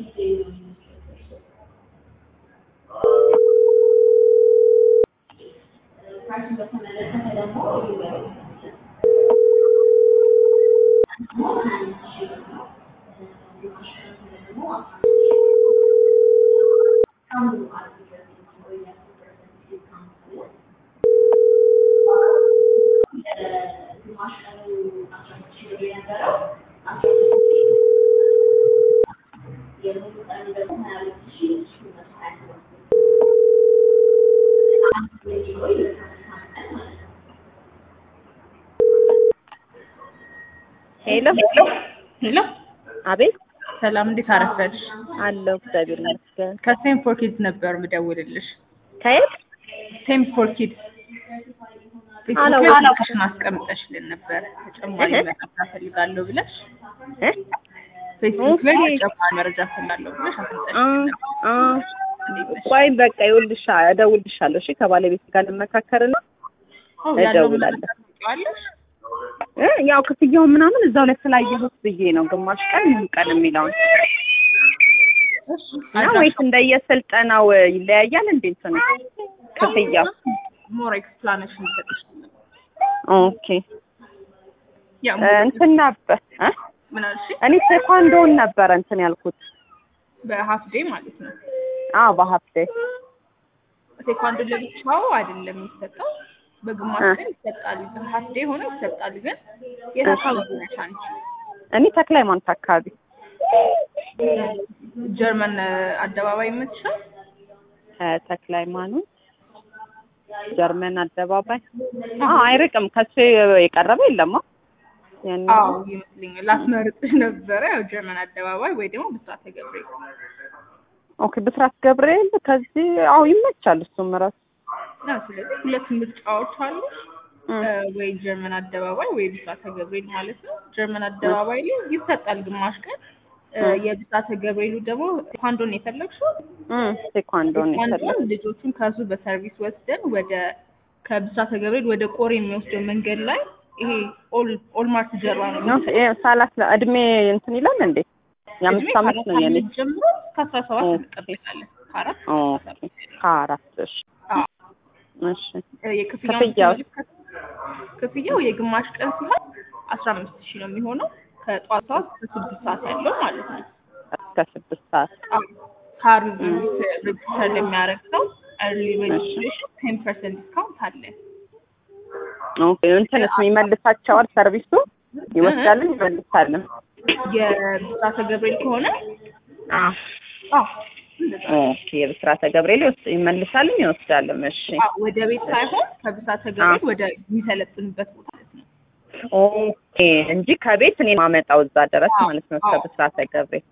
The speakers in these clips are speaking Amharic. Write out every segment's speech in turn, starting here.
ሄሎ ሄሎ አቤት ሰላም፣ እንዴት አረፈድሽ? አለው እግዚአብሔር ይመስገን። ከሴም ፎር ኪድስ ነበር ምደውልልሽ። ከየት ሴም ፎር ኪድስ አላው- ፌስቡክ ላይ አላው- ስልክሽን አስቀምጠሽልን ነበር ተጨማሪ እህ? መረጃ ፈልጋለሁ ብለሽ እ? ፌስቡክ ላይ ኦኬ። ተጨማሪ መረጃ ፈልጋለሁ ብለሽ አ አስቀምጠሽልን ነበር። አ እንዴት ነሽ? ቆይ በቃ ይኸውልሽ እደውልልሻለሁ። እሺ ከባለቤት ጋር ልመካከርና ኦ፣ ያለውን እደውላለሁ። መረጃ ታውቂዋለሽ? እ ያው ክፍያው ምናምን እዛው ላይ ስላየሁት ብዬ ነው ግማሽ ቀን ሙሉ ቀን የሚለውን እሺ፣ እና ወይስ እንደየስልጠናው ይለያያል እንዴ እንትኑ ክፍያው? ሞር ኤክስፕላኔሽን ይሰጥሽ ነበር። ኦኬ ያ እ እንትን ነበር እ ምን አልሽ? እኔ ቴኳንዶን ነበረ እንትን ያልኩት። በሀፍ ዴይ ማለት ነው። አዎ በሀብቴ ቴኳንዶ ለብቻው አይደለም የሚሰጠው፣ በግማሽ እ። ቀን ይሰጣል። በሀፍ ዴይ ሆኖ ይሰጣል። ግን የት አካባቢ ነሽ አንቺ? እኔ ተክለ ሃይማኖት አካባቢ ጀርመን አደባባይ የምትሻል ተክለ ሃይማኖት ጀርመን አደባባይ አዎ አይርቅም ከሱ የቀረበ የለማ ያን አዎ ይመስለኛል። ላስመርጥሽ ነበረ ያው ጀርመን አደባባይ ወይ ደግሞ ብስራተ ገብርኤል። ኦኬ ብስራት ገብርኤል ከዚህ አዎ ይመቻል እሱም ራሱ ነው ስለዚህ ሁለት ምርጫዎች አሉ። እ። እ፣ ወይ ጀርመን አደባባይ ወይ ብስራተ ገብርኤል ማለት ነው። ጀርመን አደባባይ ላይ ይሰጣል ግማሽ ቀን። እ፣ እ። የብስራተ ገብርኤሉ ደግሞ ቴኳንዶን ነው የፈለግሽው? እ ቴኳንዶ ነው የፈለኩት ቴኳንዶን ልጆቹን ከሱ በሰርቪስ ወስደን ወደ ከብስራተ ገብርኤል ወደ ቆሬ የሚወስደው መንገድ ላይ ይሄ ኦል ኦልማርት ጀርባ ነው ነው ይሄ ሳላስ እድሜ እንትን ይላል እንዴ የአምስት ዓመት ነው የኔ ጀምሮ እስከ አስራ ሰባት ኦኬ። እንቀበላለን። ከአራት ኦኬ ከአራት እሺ አዎ። እሺ እ፣ የክፍያውን ክፍያው? ስንመለከት ክፍያው የግማሽ ቀን ሲሆን አስራ አምስት ሺህ ነው የሚሆነው ከጠዋት ሰዓት እስከ ስድስት ሰዓት ያለው ማለት ነው። እስከ ስድስት ሰዓት አዎ። ካርድ ሬጅስተር ለሚያደርግ ሰው ኤርሊ ሬጅስትሬሽን ቴን ፐርሰንት ዲስካውንት አለ። ኦኬ እንትንስ ይመልሳቸዋል ሰርቪሱ ይወስዳልን ይመልሳልን የብስራተ ገብርኤል ከሆነ አዎ አዎ እንደዛ ኦኬ የብስራተ ገብርኤል ይወስ- ይመልሳልም ይወስዳልም እሺ አዎ፣ ወደ ቤት ሳይሆን ከብስራተ ገብርኤል ወደ የሚሰለጥንበት ቦታ ማለት ነው። ኦኬ እንጂ ከቤት እኔ ማመጣው እዛ ድረስ አዎ፣ ማለት ነው እስከ አዎ። ብስራተ ገብርኤል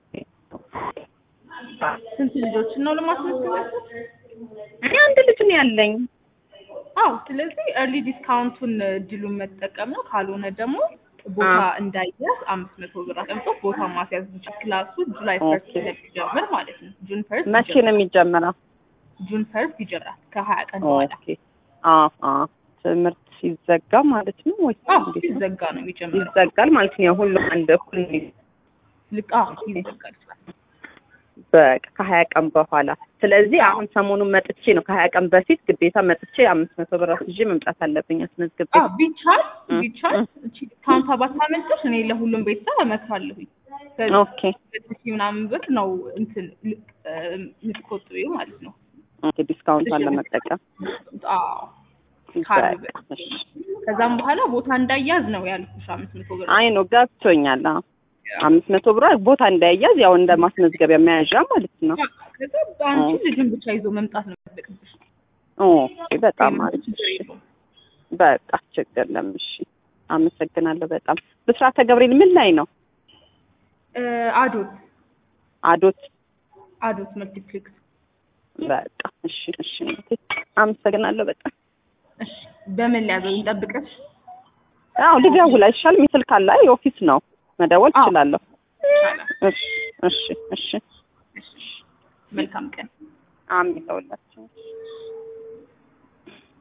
ስንት ልጆችን ነው ለማስመዝገብ ያሰብሽ? እኔ አንድ ልጅ ነው ያለኝ አዎ ስለዚህ ኤርሊ ዲስካውንቱን እድሉን መጠቀም ነው። ካልሆነ ደግሞ ቦታ አዎ። እንዳይያዝ አምስት መቶ ብር አስቀምጦ ቦታ ማስያዝ እንችል። ክላሱ ጁላይ ኦኬ። ፈርስት ስለሚጀምር ማለት ነው። ጁን ፈርስት መቼ ነው የሚጀምረው ጁን ፈርስት ይጀምራል ከሀያ ቀን በኋላ። ኦኬ አዎ አዎ ትምህርት ሲዘጋ ማለት ነው ወይ አዎ እንዴት ነው? ሲዘጋ ነው የሚጀምረው። ይዘጋል ማለት ነው ሁሉም አንድ እኩል ነው ልክ አዎ ይዘጋል። በቃ ከሀያ ቀን በኋላ ስለዚህ አሁን ሰሞኑን መጥቼ ነው ከሀያ ቀን በፊት ግዴታ መጥቼ አምስት መቶ ብር ይዤ መምጣት አለብኝ አስመዝግቤ አዎ ቢቻል እ፣ ቢቻል እ። እቺ ዲስካውንት ባታመልጥሽ እኔ ለሁሉም ቤተሰብ እመክራለሁኝ። ከዚህ ኦኬ ሁለት ሺህ ምናምን ብር ነው እንትን ል- እ፣ የምትቆጥቢው ማለት ነው። ኦኬ ዲስካውንቷን ለመጠቀም አዎ ካርድ በቃ እሺ። ከዛም በኋላ ቦታ እንዳያዝ ነው ያልኩሽ አምስት መቶ ብር አይ ነው ገብቶኛል አዎ አምስት መቶ ብር ቦታ እንዳይያዝ ያው እንደ ማስመዝገቢያ መያዣ ማለት ነው ከዛ አንቺ ልጅን ብቻ ይዞ መምጣት ነው የሚጠበቅብሽ። ኦኬ በጣም አሪፍ ችግር እሺ የለውም። በቃ ችግር የለም እሺ አመሰግናለሁ በጣም ብስራተ ገብርኤል ምን ላይ ነው እ፣ አዶት አዶት አዶት መልቲፕሌክስ በቃ እሺ እሺ እናቴ አመሰግናለሁ በጣም እሺ በምን ሊያዘው እንጠብቀሽ? አዎ ልደውል አይሻልም ስልክ አለ አይ ኦፊስ ነው መደወል አዎ። እችላለሁ ይቻላል። እሺ እሺ እሺ እሺ መልካም ቀን። አሜን ለሁላችን